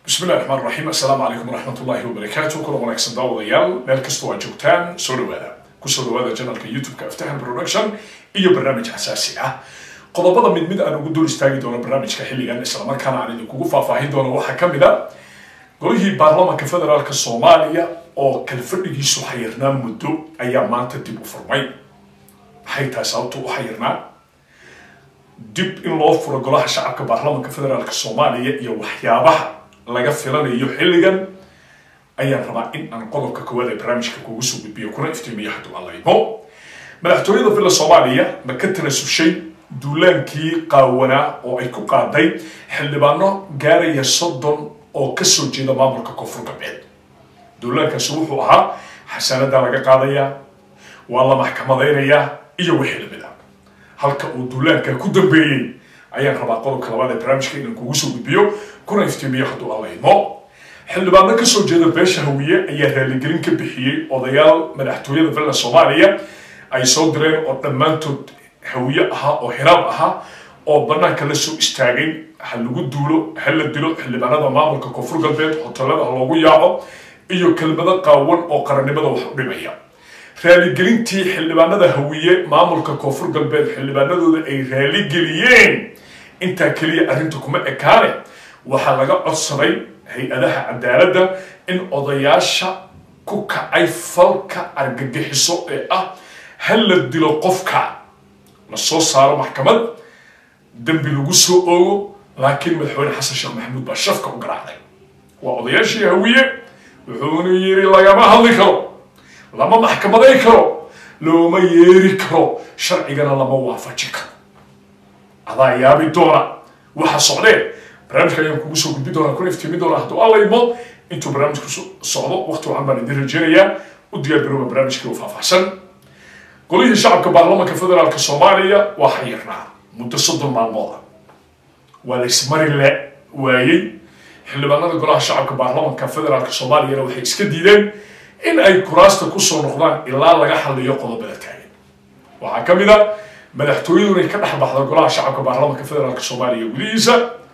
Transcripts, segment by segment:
bismillahi raxmaan raxiim assalaamu calaykum waraxmat ullahi wabarakaatu kula wanaagsan daawadayaal meel kastoo aad joogtaan soo dhawaada kusoo dhawaada janalka youtube-ka aftahan production iyo barnaamij xasaasi ah qodobada mid mid aan ugu dul istaagi doono barnaamijka xilligan islamarkaana aan idinkugu faahfaahin doono waxaa ka mid a golihii baarlamanka federaalk soomaaliya oo kalfadhigiisu xayirnaa muddo ayaa maanta dib u furmay maxay tahay sababta u xayirnaa dib in loo furo golaha shacabka baarlamanka federaalk soomaaliya iyo waxyaabaha laga filanayo xilligan ayaan rabaa in aan qodobka koowaad ee barnaamijka kugu soo gudbiyo kuna iftiimiyo hadduu allaymo madaxtooyada villa soomaaliya ma ka tanasushay duulaankii qaawanaa oo ay ku qaaday xildhibaano gaaraya soddon oo kasoo jeeda maamulka koonfur galbeed duulaankaasi wuxuu ahaa xasaanadaa laga qaadayaa waa la maxkamadaynayaa iyo wixii lamid ah halka uu duulaanka ku dambeeyey ayaan rabaa qodobka labaad ee barnaamijka inaan kugu soo gudbiyo kuna iftiimiyo hadduu allaymo xildhibaano kasoo jeeda beesha hawiye ayaa raaligelin ka bixiyey odayaal madaxtooyada villa soomaaliya ay soo direen oo dhammaantood hawiye ahaa oo hiraab ahaa oo banaanka la soo istaagay ha lagu duulo ha la dilo xildhibaanada maamulka koonfur galbeed hotelada ha loogu yaaco iyo kelmado qaawan oo qarannimada wax u dhimaya raaligelintii xildhibaanada hawiye maamulka koonfur galbeed xildhibaanadooda ay raaligeliyeen intaa keliya arrinta kuma ekaane waxaa laga codsaday hay-adaha cadaaladda in odayaasha ku kacay falka argagixiso ee ah ha la dilo qofka la soo saaro maxkamad dembi lagu soo oogo laakiin madaxweyne xasan sheekh maxamuud baa shafka u garaacday waa odayaashii hawiye wuxuuna yiri lagama hadli karo lama maxkamaday karo looma yeeri karo sharcigana lama waafaji karo adaa yaabi doona waxa socdee barnaamijka ayaan kugu soo gudbi doonaa kuna iftiimi doonaa hadduu allaymo intuu barnaamijku socdo waqti wacan baan idin rajeynayaa u diyaar garooba barnaamijkii oo faahfaahsan golihii shacabka baarlamanka federaalk soomaaliya waa xayirnaa muddo soddon maalmood ah waa la ismari le waayey xildhibaanada golaha shacabka baarlamanka federaalk soomaaliyana waxay iska diideen in ay kuraasta kusoo noqdaan ilaa laga xaliyo qodobada taagan waxaa ka mid a madaxtooyadu inay ka dhex baxda golaha shacabka baarlamanka federaalk soomaaliya gudihiisa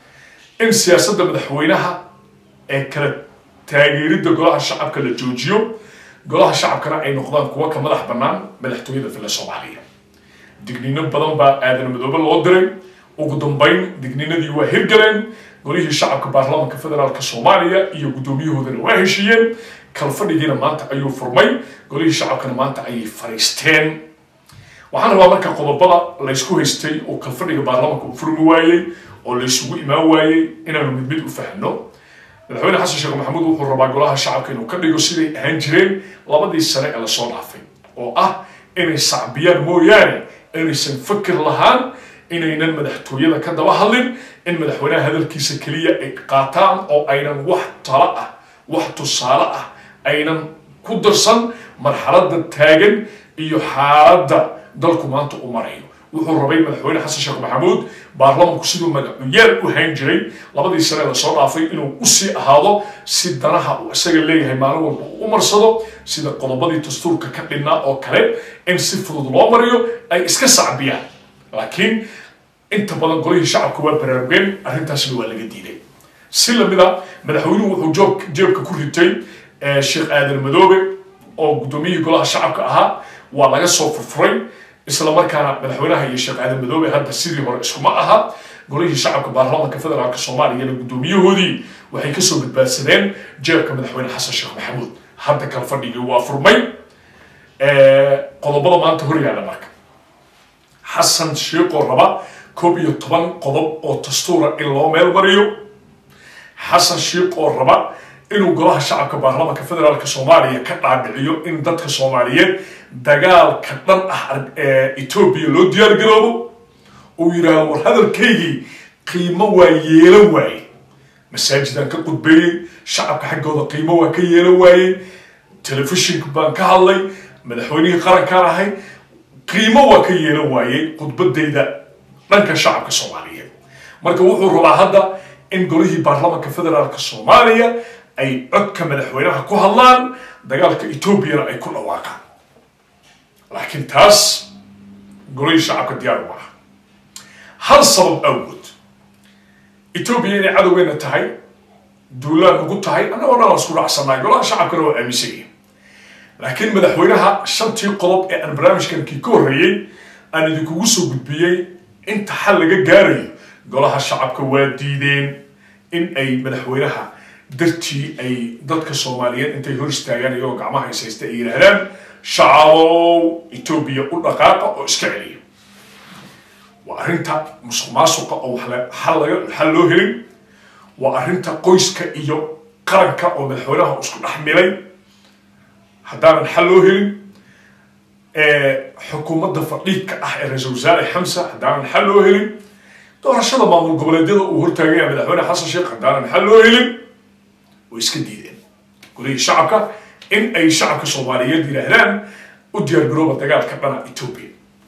in siyaasadda madaxweynaha ee kala taageeridda golaha shacabka la joojiyo golaha shacabkana ay noqdaan kuwa ka madax bannaan madaxtooyada villa soomaaliya digniino badan baa aadan madoobe loo diray ugu dambayn digniinadii waa hirgaleen golihii shacabka baarlamanka federaalk soomaaliya iyo guddoomiyahoodana waa heshiiyeen kalfadhigiina maanta ayuu furmay golihii shacabkana maanta ayay fariisteen waxaan rabaa marka qodobada laysku haystay oo kalfadhiga baarlamanka uu furmi waayey oo laysugu imaan waayey inaanu mid mid u fahno madaxweyne xasan sheekh maxamuud wuxuu rabaa golaha shacabka inuu ka dhigo siday ahaan jireen labadii sane ee lasoo dhaafay oo ah inay sacbiyaan mooyaane inaysan fakir lahaan inaynan madaxtooyada ka daba hadlin in madaxweynaha hadalkiisa keliya ay qaataan oo aynan wax talo ah wax tusaale ah aynan ku darsan marxaladda taagan iyo xaaladda dalku maanta u marayo wuxuu rabay madaxweyne xasan sheekh maxamuud baarlamanku siduu magacuyaal u hayn jiray labadii sane lasoo dhaafay inuu usii ahaado si danaha uu isaga leeyahay maalin walba uu u marsado sida qodobadii dastuurka ka dhinnaa oo kale in si fudud loo mariyo ay iska sacbiyaan laakiin inta badan golihii shacabka waa baraarugeen arrintaasna waa laga diiday si lamid a madaxweynuhu wuxuu joob jeebka ku ritay sheekh aadan madoobe oo guddoomiyihii golaha shacabka ahaa waa laga soo furfuray isla markaana madaxweynaha iyo sheekh aadan madoobe hadda sidii hore iskuma aha golihii shacabka baarlamanka federaalk soomaaliyana guddoomiyahoodii waxay kasoo badbaadsadeen jeebka madaxweyne xasan sheekh maxamuud hadda kala fadhigii waa furmay qodobada maanta hor yaalla marka xasan sheekoo raba koob iyo toban qodob oo dastuura in loo meel mariyo xasan sheekh oo raba inuu golaha shacabka baarlamanka federaalk soomaaliya ka dhaadhiciyo in dadka soomaaliyeed dagaalka dhan ah etoobiya loo diyaar garoobo uu yidhaahdo war hadalkaygii qiimo waa yeelan waaye masaajidaan ka qudbeeyey shacabka xaggooda qiimo waa ka yeelan waayey telefishinka baan ka hadlay madaxweynihii qarankaan ahay qiimo waa ka yeelan waayey khudbadayda dhanka shacabka soomaaliyeed marka wuxuu rabaa hadda in golihii baarlamanka federaalk soomaaliya ay codka madaxweynaha ku hadlaan dagaalka etoobiyana ay ku dhawaaqaan laakiin taas golihii shacabka diyaar u aha hal sabab awgood etoobiya inay cadowgeena tahay duulaan ugu tahay annagoo dhan aan isku raacsannahay golaha shacabkana waa aaminsan yihin laakiin madaxweynaha shantii qodob ee aan barnaamijkankii ka horreeyey aan idinkugu soo gudbiyey inta xal laga gaarayo golaha shacabka waa diideen in ay madaxweynaha dartii ay dadka soomaaliyeed intay hor istaagaan iyagoo gacmaha haysaysta ay yidhaahdaan shacabow etoobiya u dhaqaaqa oo iska celiya waa arrinta musuq maasuqa oo xal loo helin waa arrinta qoyska iyo qaranka oo madaxweynaha isku dhex milay haddaanan xal loo helin xukuumadda fadhiidka ah ee ra-iisul wasaare xamsa haddaanan xal loo helin doorashada maamul goboleedyada uu hortaagaya madaxweyne xasan sheekh haddaanan xal loo helin way iska diideen golihii shacabka in ay shacabka soomaaliyeed yidhaahdaan u diyaargarooba dagaalka dhana etoobiya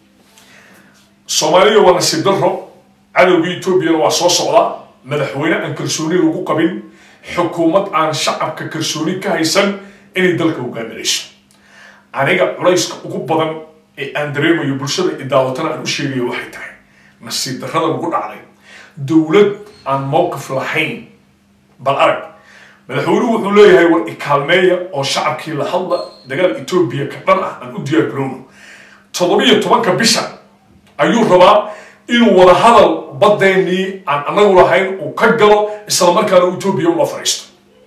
soomaaliya waa nasiib daro cadowgii etoobiyana waa soo socdaa madaxweyne aan kalsooni lagu qabin xukuumad aan shacabka kalsooni ka haysan inay dalka hogaaminayso aniga culayska ugu badan ee aan dareemayo bulshada idaawatana aan u sheegayo waxay tahay nasiib darrada lagu dhacday dowlad aan mowqif lahayn bal arag madaxweynuhu wuxuu leeyahay war ikaalmeeya oo shacabkii la hadla dagaal etoobiya ka dhan ah aan u diyaar garowno toddobiyo tobanka bisha ayuu rabaa inuu wada hadal badeennii aan anagu lahayn uu ka galo islamarkaana etoobiya ula fadhiisto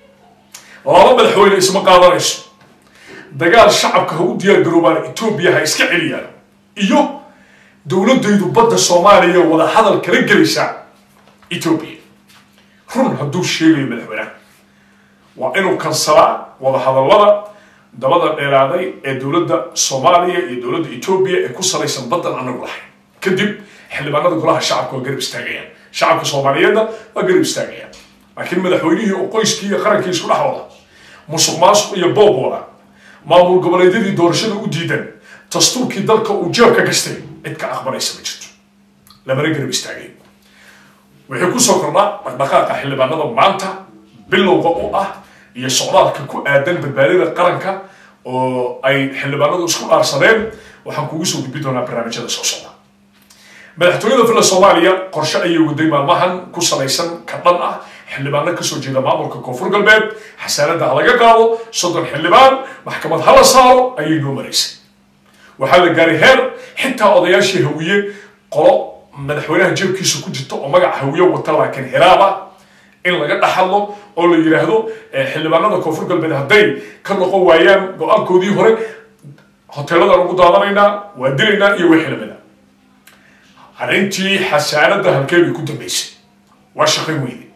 laba madaxweyne isma qaadanayso dagaal shacabka ha u diyaar garoobaan etoobiya ha iska celiyaan iyo dowladaydu badda soomaaliya wada hadal kala gelaysaa etoobiya run hadduu sheegayo madaxweynaha waa inuu kansalaa wada hadallada dabada dheeraaday ee dowladda soomaaliya iyo dowladda etoobiya ee ku salaysan baddan anagu lahayn kadib xildhibaanada golaha shacabka waa garab istaagayaan shacabka soomaaliyeedna waa garab istaagayaan laakiin madaxweynihii oo qoyskii iyo qarankii isku dhex wada musuq maasuq iyo boob wada maamul goboleedyadii doorashada u diidan dastuurkii dalka uu jeebka gastay cid ka aqbalaysa ma jirto lamana garab istaagay wixii kusoo kordhaa dhaqdhaqaaqa xildhibaanada maanta bilowga u ah iyo socdaalka ku aadan badbaadada qaranka oo ay xildhibaanadu isku dhaarsadeen waxaan kugu soo gudbi doonaa barnaamijyada soo socda madaxtooyada villa soomaaliya qorshe ayay waday maalmahan ku salaysan ka dhan ah xildhibaano kasoo jeeda maamulka koonfur galbeed xasaanada ha laga qaado soddon xildhibaan maxkamad hala saaro ayay noo maraysay waxaa la gaaray heer xitaa odayaashii hawiye qolo madaxweynaha jeebkiisa ku jirta oo magaca hawiye wata laakiin hiraaba in laga dhaxadlo oo la yidhaahdo xildhibaanada koonfur galbeed hadday ka noqon waayaan go-aankoodii hore hoteeladaan ugu daadanaynaa waa dilaynaa iyo way xildhibana arrintii xasaanada halkee bay ku dambaysay waa shaqayn weyde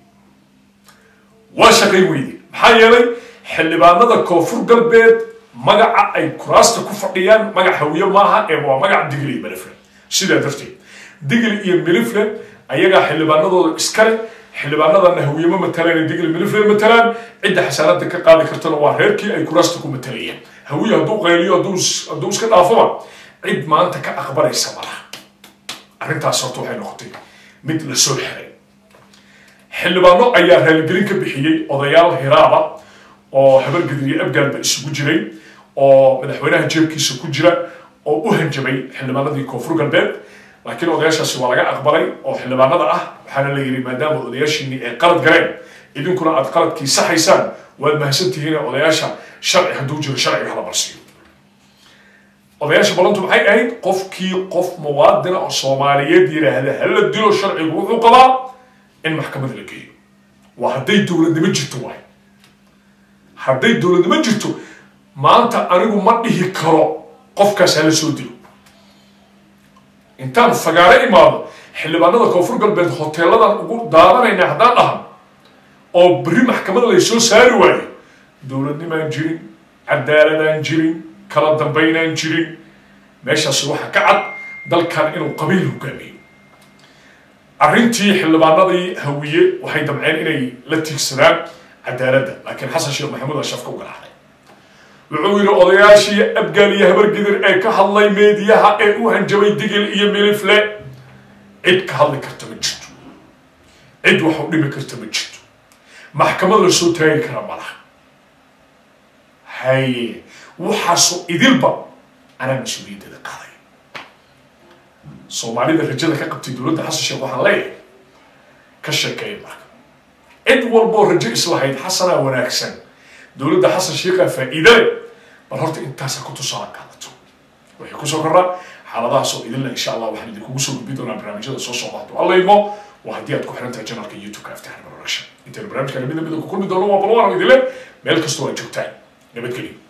waa shaqayn weyde maxaa yeelay xildhibaanada koonfur galbeed magaca ay kuraasta ku fadhiyaan magac hawiye maaha ee waa magac digli iyo milifle sidaa darteed digli iyo milifle ayagaa xildhibaanadooda iskale xildhibaanadana hawiye ma matalaan digli milifle matalaan cidda xasaanada ka qaadi kartana waa reerkii ay kuraasta ku matalayeen hawiye hadduu qayliyo hadduu iska dhaafaba cid maanta ka aqbalaysa malaha arrintaas horta waxay noqotay mid la soo xiray xildhibaano ayaa raaligelin ka bixiyey odayaal hiraaba oo habargediriye abgaalba isugu jiray oo madaxweynaha jeebkiisa ku jira oo u hanjabay xildhibaanadii koonfur galbeed laakiin odayaashaasi waa laga aqbalay oo xildhibaanada ah waxaana la yidhi maadaama odayaashiinii ay qalad galeen idinkuna aad qaladkii saxaysaan waad mahadsantihiin odayaasha sharci hadduu jiro sharciga hala marsiiyo odayaasha ballantu maxay ahayd qofkii qof muwaadina oo soomaaliyeed yidhaahda hala dilo sharcigu wuxuu qabaa in maxkamad la geeyo waa hadday dowladnimo jirto waay hadday dowladnimo jirto maanta anigu ma dhihi karo qofkaas hala soo dilo intaan fagaaro imaado xildhibaanada koonfur galbeed hoteeladan ugu daadanayna haddaan dhahan oo berri maxkamad lay soo saari waayo dowladnimaan jirin cadaaladaan jirin kala dambaynaan jirin meeshaasi waxaa ka cad dalkan inuu qabiil hogaamiyo arrintii xildhibaanadii hawiye waxay damceen inay la tiigsadaan cadaaladda laakiin xasan sheekh maxamuud aa shafka u garaacday wuxuu yidhi odayaashii abgaal iyo habargidir ee ka hadlay meediyaha ee u hanjabay digil iyo milifle cid ka hadli karta ma jirto cid wax u dhimi karta ma jirto maxkamad la soo taagi kara malaha haye waxaasoo idilba anaa mas-uuliyaddeeda qaaday soomaalida rajada ka qabtay dowladda xasan sheekh waxaan leeyahay ka sheekeeya marka cid walboo rajo islahayd xasanaa wanaagsan dowladda xasan sheikha faa'iide leh bal horta intaasa ku tusaala qaadato waxay kusoo korraa xaaladahaas oo idinle insha allah waxaan idinkugu soo gudbi doonaa barnaamijyada soo socda hadduu alla idmo waa haddii aad ku xiran tahay janalka youtube-ka aftahan production intaynu barnaamijka midda midda ku kulmi doono waa balwaano idinle meel kastoo aad joogtaan nabadgelyo